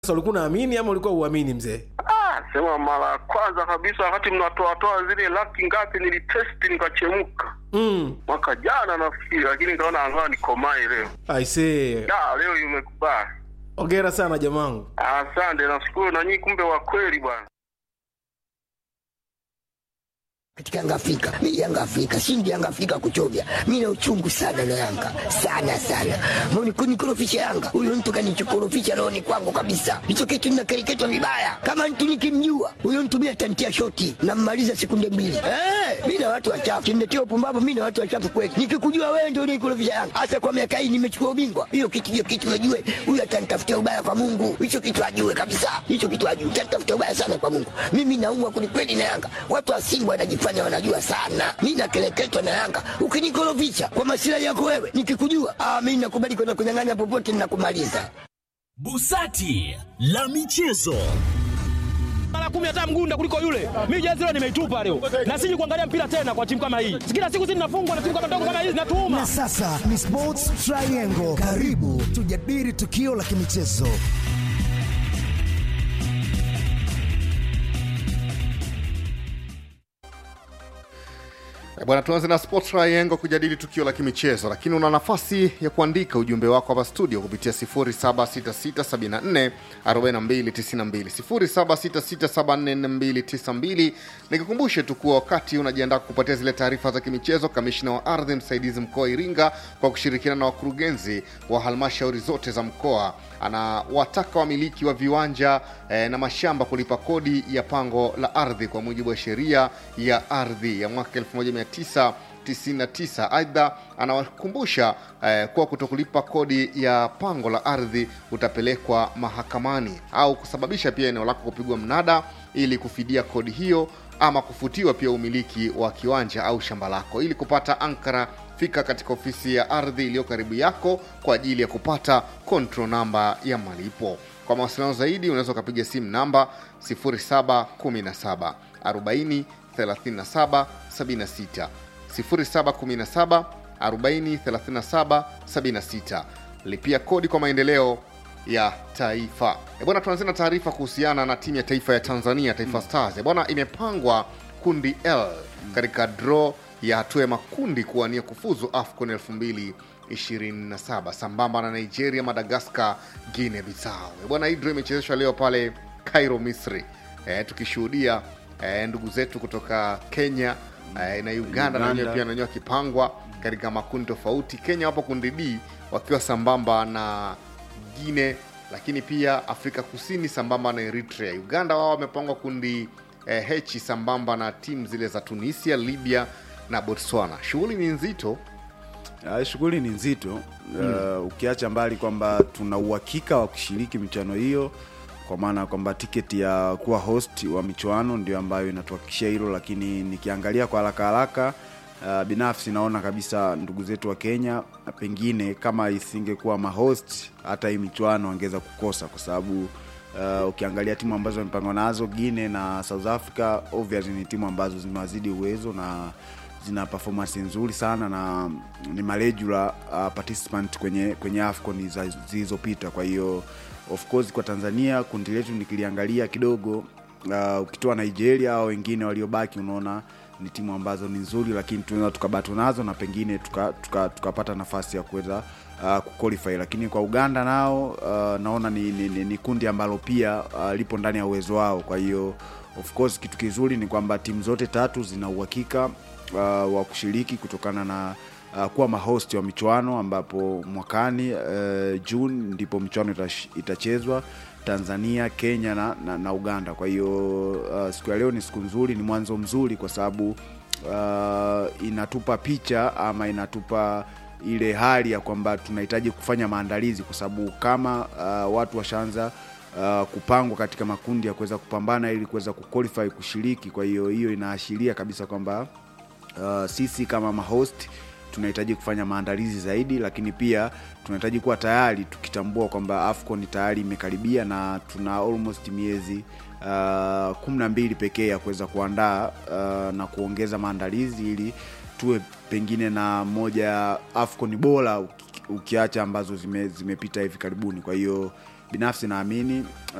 Sasa ulikuwa unaamini ama ulikuwa uamini mzee? Ah, sema mara ya kwanza kabisa wakati mnatoatoa zile laki ngapi nilitesti nikachemka Mm. mwaka jana nafikiri, lakini nikaona angaa nikomae leo. I see. Da, leo imekubali. Hongera sana jamangu. Asante, nashukuru na nyinyi, kumbe wa kweli bwana. katika Yanga Afrika. Mimi Yanga Afrika, shindi Yanga Afrika kuchovya. Mimi na uchungu sana na Yanga. Sana sana. Mbona kunikorofisha Yanga? Huyo mtu kanichokorofisha roho ni kwangu kabisa. Hicho kitu ninakereketwa vibaya. Kama mtu nikimjua, huyo mtu mimi atantia shoti na mmaliza sekunde mbili. Eh, mimi na watu wachafu. Kimnetia upumbavu mimi na watu wachafu kweli. Nikikujua wewe ndio unikorofisha Yanga. Hasa kwa miaka hii nimechukua ubingwa. Hiyo kitu hiyo kitu najue. Huyo atanitafutia ubaya kwa Mungu. Hicho kitu ajue kabisa. Hicho kitu ajue. Atanitafutia ubaya sana kwa Mungu. Mimi naumwa kwelikweli na Yanga. Watu wa Simba wanajifanya wanajua sana. Mimi nakeleketwa na Yanga. Ukinikorofisha kwa masilahi yako wewe, nikikujua, ah, mimi nakubali kwenda kunyang'anya popote ninakumaliza. Busati la michezo. mara kumi hata mgunda kuliko yule. Mimi jezi leo nimeitupa leo, na siji kuangalia mpira tena kwa timu kama hii. Kila siku sisi tunafungwa na timu kama ndogo kama hizi, natuuma Na sasa ni Sports Triangle. Karibu tujadili tukio la kimichezo. Eh, Bwana, tuanze na Sport Triangle kujadili tukio la kimichezo, lakini una nafasi ya kuandika ujumbe wako hapa studio kupitia 0766744292 0766744292. Nikukumbushe tu kuwa wakati unajiandaa kupatia zile taarifa za kimichezo, kamishina wa ardhi msaidizi mkoa wa Iringa kwa kushirikiana na wakurugenzi wa halmashauri zote za mkoa anawataka wamiliki wa viwanja eh, na mashamba kulipa kodi ya pango la ardhi kwa mujibu wa sheria ya ardhi ya mwaka 1999. Aidha, anawakumbusha eh, kuwa kutokulipa kodi ya pango la ardhi utapelekwa mahakamani au kusababisha pia eneo lako kupigwa mnada ili kufidia kodi hiyo ama kufutiwa pia umiliki wa kiwanja au shamba lako. Ili kupata ankara, fika katika ofisi ya ardhi iliyo karibu yako kwa ajili ya kupata control namba ya malipo. Kwa mawasiliano zaidi, unaweza ukapiga simu namba 0717 40 37 76 0717 40 37 76. Lipia kodi kwa maendeleo ya taifa. E bwana, tuanzia na taarifa kuhusiana na timu ya taifa ya Tanzania, Taifa Stars. E bwana, imepangwa kundi L katika draw ya hatua ya makundi kuwania kufuzu AFCON 2027 sambamba na Nigeria, Madagascar, Guinea Bissau. E bwana, hii draw imechezeshwa leo pale Cairo, Misri, e, tukishuhudia e, ndugu zetu kutoka Kenya e, na Uganda na wenyewe pia nanyewe wakipangwa katika makundi tofauti. Kenya wapo kundi D wakiwa sambamba na Guine, lakini pia Afrika Kusini sambamba na Eritrea. Uganda wao wamepangwa kundi eh, H sambamba na timu zile za Tunisia, Libya na Botswana. Shughuli ni nzito. Ah, shughuli ni nzito uh, ukiacha mbali kwamba tuna uhakika wa kushiriki michuano hiyo kwa maana ya kwamba tiketi ya kuwa host wa michuano ndio ambayo inatuhakikishia hilo, lakini nikiangalia kwa haraka haraka uh, binafsi naona kabisa ndugu zetu wa Kenya pengine kama isingekuwa mahost hata hii michuano wangeweza kukosa kwa sababu uh, ukiangalia timu ambazo wamepangwa nazo Guinea na South Africa obviously ni timu ambazo zimewazidi uwezo na zina performance nzuri sana na ni maregula uh, participant kwenye kwenye AFCON za- zilizopita. Kwa hiyo of course kwa Tanzania kundi letu nikiliangalia kidogo uh, ukitoa Nigeria au wengine waliobaki, unaona ni timu ambazo ni nzuri, lakini tunaweza tukabato nazo na pengine tukapata tuka, tukapata nafasi ya kuweza uh, kuqualify. Lakini kwa Uganda nao uh, naona ni, ni, ni, ni kundi ambalo pia uh, lipo ndani ya uwezo wao, kwa hiyo of course kitu kizuri ni kwamba timu zote tatu zina uhakika uh, wa kushiriki kutokana na uh, kuwa mahost wa michuano ambapo mwakani uh, June ndipo michuano itash- itachezwa Tanzania, Kenya na, na, na Uganda. Kwa hiyo uh, siku ya leo ni siku nzuri, ni mwanzo mzuri kwa sababu uh, inatupa picha ama inatupa ile hali ya kwamba tunahitaji kufanya maandalizi kwa sababu kama uh, watu washaanza uh, kupangwa katika makundi ya kuweza kupambana ili kuweza kuqualify kushiriki. Kwa hiyo hiyo inaashiria kabisa kwamba uh, sisi kama mahost tunahitaji kufanya maandalizi zaidi, lakini pia tunahitaji kuwa tayari tukitambua kwamba AFCON tayari imekaribia na tuna almost miezi uh, kumi na mbili pekee ya kuweza kuandaa uh, na kuongeza maandalizi ili tuwe pengine na moja ya AFCON bora uki- ukiacha ambazo zime, zimepita hivi karibuni. Kwa hiyo binafsi naamini